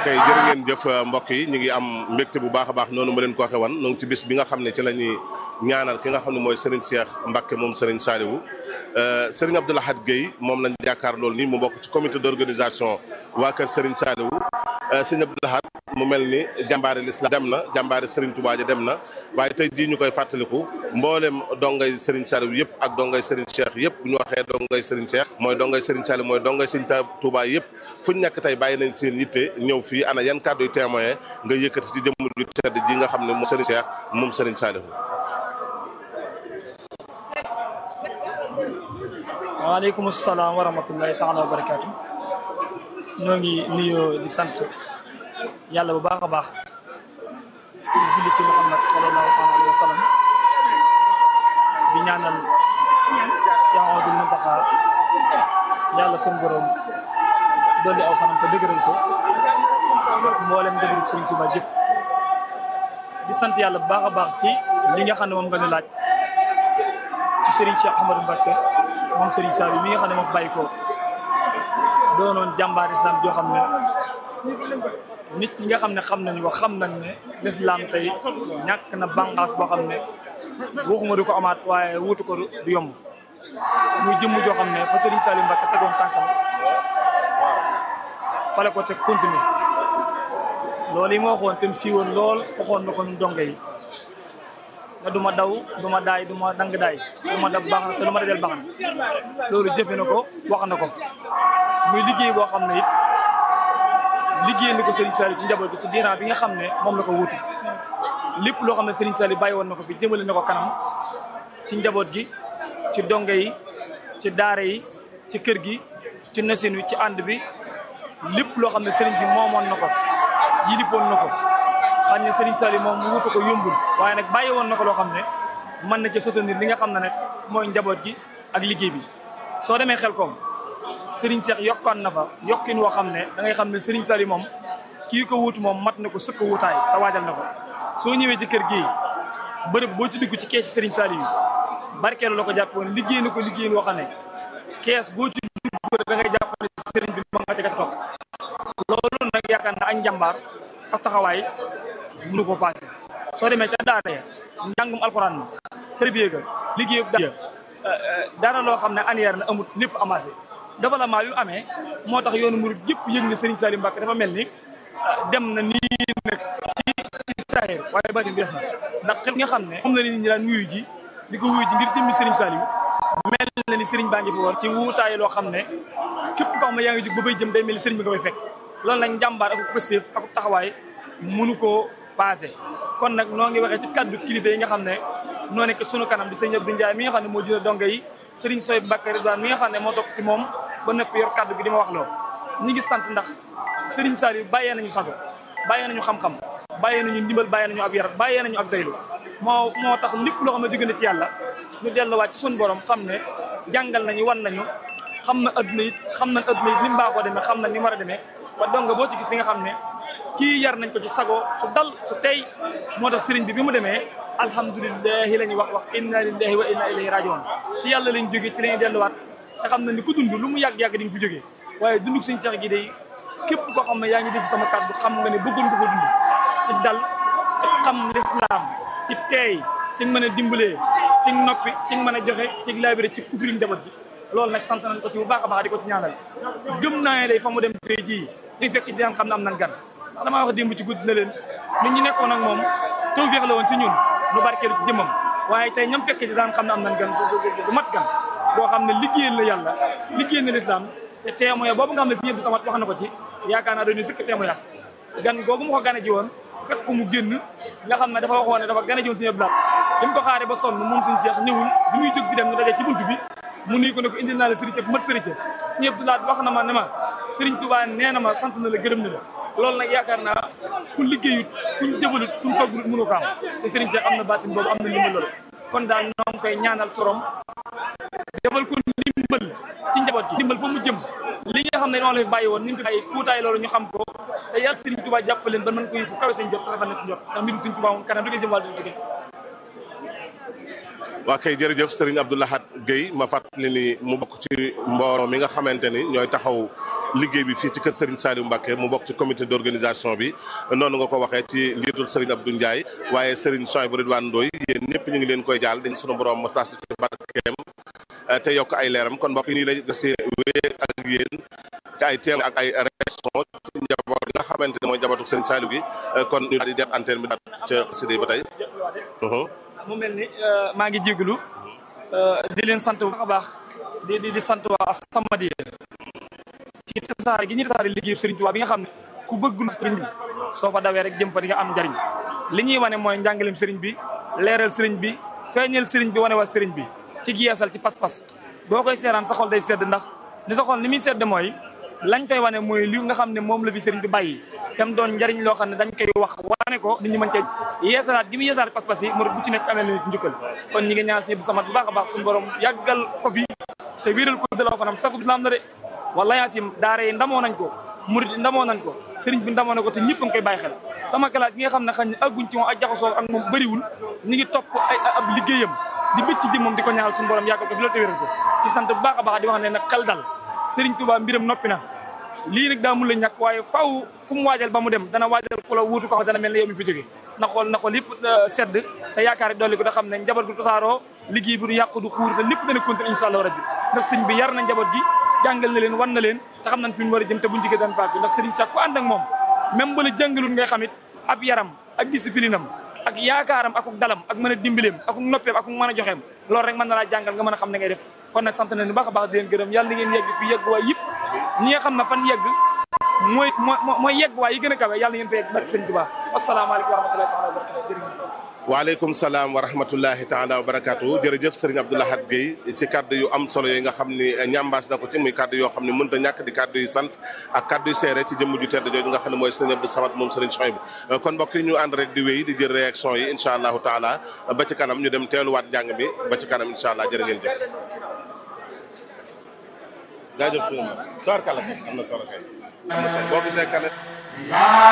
kay jërë ngeen jëf mbokk yi ñu ngi am mbégte bu baax a baax noonu ma leen ko waxee wan ñu ngi ci bis bi nga xam ne ci la ñuy ñaanal ki nga xam ne mooy Serigne Cheikh Mbacke moom Serigne Saliou Serigne Abdou Lahad Guèye moom lañ jàkkaar loolu nii mu bokk ci comité d'organisation waa kër Serigne Saliou Serigne Abdou Lahad mu mel ni jàmbaari l'islam dem na jàmbaari Serigne Touba ja dem na waaye tey jii ñu koy fàttaliku mboolem dongay Serigne Saliou yëpp ak dongay Serigne Cheikh yëpp bu ñu waxee dongay Serigne Cheikh mooy dongay Serigne Saliou mooy dongay Serigne Touba yëpp fu ñu nekk tey bàyyi nañ seen yitte ñëw fii ana yan kàddu yu témoin nga yëkkati ci jëmm ju tedd ji nga xam ne moom Serigne Cheikh moom Serigne Saliou. waaleykum salaam wa rahmatullahi taala wa barakaatu. ñoo ngi nuyoo di sant yàlla bu baax a baax di julli ci Muhammad sallallahu alayhi wa sallam di ñaanal Cheikh Ahmadou Mountakha yàlla sunu borom dolli aw fanam te dëgëral ko mboolem dëgëral Sëriñ Tuubaa jëpp di sant yàlla bu baax a baax ci li nga xam ne moom nga ñu laaj ci Serigne Cheikh Ahmadou Mbacké moom Serigne Saliou mi nga xam ne moo fi bàyyi ko doonoon jàmbaar islam joo xam ne nit ñi nga xam ne xam nañu ko xam nañ ne l'islam tey ñàkk na bànqaas boo xam ne waxuma du ko amaat waaye wutu ko du yomb muy jëmm joo xam ne fa Serigne Saliou Mbacké tegoon tànkam fale ko teg continuer loolu yi ma waxoon tam siiwoon lool waxoon na ko ñu donge yi ne du ma daw du ma daay du ma dang daay du ma daf baax na te lu ma dajal baax na loolu jëfe na ko wax na ko muy liggéey boo xam ne it liggéey na ko Serigne Saliou ci njaboot gi ci diiran bi nga xam ne moom la ko wutu lépp loo xam ne Serigne Saliou bàyyi woon na ko fi jëmale na ko kanam ci njaboot gi ci donge yi ci daara yi ci kër gi ci nosin wi ci ànd bi lépp loo xam ne Serigne bi moomoon na ko yilifoon na ko xam ne Serigne Saliou moom mu wutu ko yombul waaye nag bàyyi woon na ko loo xam ne mën na ci soutenir li nga xam ne nag mooy njaboot gi ak liggéey bi soo demee xel koom Serigne Cheikh yokkoon na fa yokkin woo xam ne da ngay xam ne Serigne Saliou moom kii ko wuutu moom mat na ko sëkk wuutaay te waajal na ko soo ñëwee ci kër gii bërëb boo ci dugg ci kees Serigne Saliou yi barkeelu la ko jàpp woon liggéey na ko liggéey woo xam ne kees boo ci dugg da ngay jàpp ne Serigne bi ma nga tegat ko loolu nag yaakaar na ak njàmbaar ak taxawaay mënu ko passé soo demee ca daara ya njàngum alxuraan ma tërbiye ga liggéey da dara loo xam ne annière na amut lépp amassé développement bi mu amee moo tax yoonu murid yëpp yëg ne Serigne Saliou Mbacké dafa mel ni dem na nii nag ci ci saahir waaye baatin bi des na ndax xel nga xam ne moom la nit ñi daan wuyu ji di ko wuyu ji ngir jëmmi Serigne Saliou mel na ni Serigne baa ngi fi woon ci wuutaay loo xam ne képp koo xam ne yaa ngi jóg ba fay jëm day mel ni Serigne bi nga fay fekk loolu nag njàmbaar ak pëstéef ak taxawaay mënu koo passé kon nag noo ngi waxee ci kaddu kilifa yi nga xam ne noo nekk sunu kanam di sëñ Abdou Ndiaye mi nga xam ne moo jëlee donge yi Serigne Soy Mbacké Ridwaan mi nga xam ne moo topp ci moom ba nëpp yor kaddu gi di ma wax loo ñi ngi sant ndax Serigne Saliou bàyyee nañu sago bàyyee nañu xam-xam bàyyee nañu ndimbal bàyyee nañu ab yar bàyyee nañu ak daylu moo moo tax lépp loo xam ne jóge na ci yàlla ñu delluwaat ci sunu borom xam ne jàngal nañu wan nañu xam na adduna it xam na adduna it ni mu baaxoo demee xam na ni mu war a demee ba donga boo ci gis li nga xam ne kii yar nañ ko ci sago su dal su tey moo tax sëriñ bi bi mu demee alhamdulilahi la ñuy wax wax inna lillahi wa inna ilayhi rajiun ci yàlla lañ jógee ci lañuy delluwaat te xam na ni ku dund lu mu yàgg-yàgg di nga fi jógee waaye dunduk suñu seex gi day képp koo xam ne yaa ngi dégg sama kàddu xam nga ne bëggoon nga ko dund ci dal ci xam lislaam ci teey ci mën a dimbalee ci noppi ci mën a joxe ci laabire ci kufri njaboot gi loolu nag sant nañ ko ci bu baax a baax di ko ci ñaanal gëm naa ne day fa mu dem tey jii ñu fekk di daan xam ne am nan gan ndax damaa wax démb ci guddi na leen nit ñi nekkoon ak moom tawfeex la woon ci ñun lu barkeelu ci jëmmam waaye tey ñoom fekk di daan xam ne am nan gan bu mat gan boo xam ne liggéeyal la yàlla liggéeyal na lislaam te témoin boobu nga xam ne si ñëpp samat wax na ko ci yaakaar naa dañuy sëkk témoignage gan googu mu ko gane ji woon fekk ko mu génn nga xam ne dafa waxoon ne dafa gane ji woon si ñëpp laat bi mu ko xaaree ba sonn moom suñu seex ñëwul bi muy jóg bi dem ñu dajee ci buntu bi mu nuyu ko ne ko indil naa la sëriñ bu mat sëriñ si ñëpp laat wax na ma ne ma sëriñ Tuubaa nee na ma sant na la gërëm na la loolu nag yaakaar naa ku liggéeyut kuñ jëfalut kuñ faggut mënu ko am te sëriñ Seex am na baatin boobu am na ndimbal loolu kon daal ñoo ngi koy ñaanal sorom defal ko ndimbal ci njaboot gi ndimbal fa mu jëm li nga xam ne noonu la fi bàyyi woon ni mu fi bàyyi kuutaay loolu ñu xam ko te yàlla sëriñ Tuubaa jàppaleen ba mën ko yëfu kawe seen jot te dafa nekk jot ndax mbirum sëriñ Tuubaa moom kanam du ngeen jëm wàllu jóge waa kay jërëjëf Serigne Abdou Lahad Guèye ma fàttali ni mu bokk ci mbooloo mi nga xamante ni ñooy taxaw liggéey bi fii ci kër Serigne Saliou Mbacké mu bokk ci comité d'organisation bi noonu nga ko waxee ci njiitul Serigne Abdou Ndiaye waaye Serigne Souhaïbou Ridwane Ndoye yéen ñëpp ñu ngi leen koy jaal dañ sunu borom ma saas ci barkeem te yokk ay leeram kon mbokk yi nii lay dasi wéy ak yéen ci ay teew ak ay réaction ci njaboot nga xamante ne mooy njabootu Serigne Saliou gi kon ñu daal di def antenne bi daal ca sidé ba tey mu mel ni maa ngi jégalu di leen sant bu baax a baax di di di sant waa As-Samadiyya ci tasaare gi ñuy tasaare liggéey Serigne Touba bi nga xam ne ku bëggul Serigne bi soo fa dawee rek jëm fa di nga am njariñ li ñuy wane mooy njàngaleem Serigne bi leeral Serigne bi feeñal Serigne bi wane waa Serigne bi ci yeesal ci pas-pas boo koy seeraan sa xol day sedd ndax li sa xol ni muy sedd mooy lañ fay wane mooy li nga xam ne moom la fi Serigne bi bàyyi tam doon njariñ loo xam ne dañ koy wax wane ko nit ñi mën cee yeesalaat gi mu yeesalaat pas-pas yi mu bu ci nekk amee na njukkal kon ñi ngi ñaan si samat bu baax a baax suñu borom yàggal ko fi te wéeral ko dalaw fanam sagub islam na de wala yaasim daara yi ndamoo nañ ko murid yi ndamoo nañ ko sëriñ bi ndamoo na ko te ñëpp a ngi koy bàyyi xel sama classe gi nga xam ne xañ ne agguñ ci moom ak jaxasoo ak moom bëriwul ñi ngi topp ay ab liggéeyam di bëcc ci jëmmam di ko ñaanal suñu borom yàggal ko fi loolu te wéral ko ci sant bu baax a baax di wax ne nag xel dal sëriñ Touba mbiram noppi na lii nag daa mun la ñàkk waaye faw ku mu waajal ba mu dem dana waajal ku la wuutu ko xam dana mel ne yow mi fi jóge na xool na xool yëpp sedd te yaakaar yi dolli ko da xam ne njaboot gu tasaaroo liggéey bi du yàqu du xuur te lépp dana continuer insha allah rabbi ndax sëñ bi yar na njaboot gi jàngal na leen wan na leen te xam nañ fi mu war a jëm te buñ jigee daan paak bi ndax sëriñ sax ku ànd ak moom même ba la jàngalul ngay xamit ab yaram ak discipline am ak yaakaaram akuk dalam ak mën a dimbileem akuk noppeem akuk mën a joxeem loolu rek mën na laa jàngal nga mën a xam ne ngay def kon nag sant nañu baax a baax di leen gërëm yàlla na ngeen yegg fi yegg waay yëpp ñi nga xam ne fan yegg mooy mooy yegg waay yi gën a kawe yàlla na ngeen fa yegg barke sëñ Tuubaa asalaamaaleykum wa rahmatullahi taala wa barakatu jërëjëf waaleykum salaam wa rahmatullahi taala wa barakatu jërëjëf sëriñ Abdou Lahad Guèye ci kaddu yu am solo yi nga xam ni ñambaas na ko ci muy kaddu yoo xam ne mënut a ñàkk di kaddu yu sant ak kaddu yu seere ci jëmm ju tedd jooju nga xam ne mooy sëriñ Abdou Samad moom sëriñ Souhaïbou kon mbokk yi ñu ànd rek di wéy di jël réaction yi incha allahu taala ba ci kanam ñu dem teeluwaat njàng mi ba ci kanam incha allah jërë ngeen jëf jaajëf sëriñ tubaarkàlla am na solo kay am na solo boo gisee kane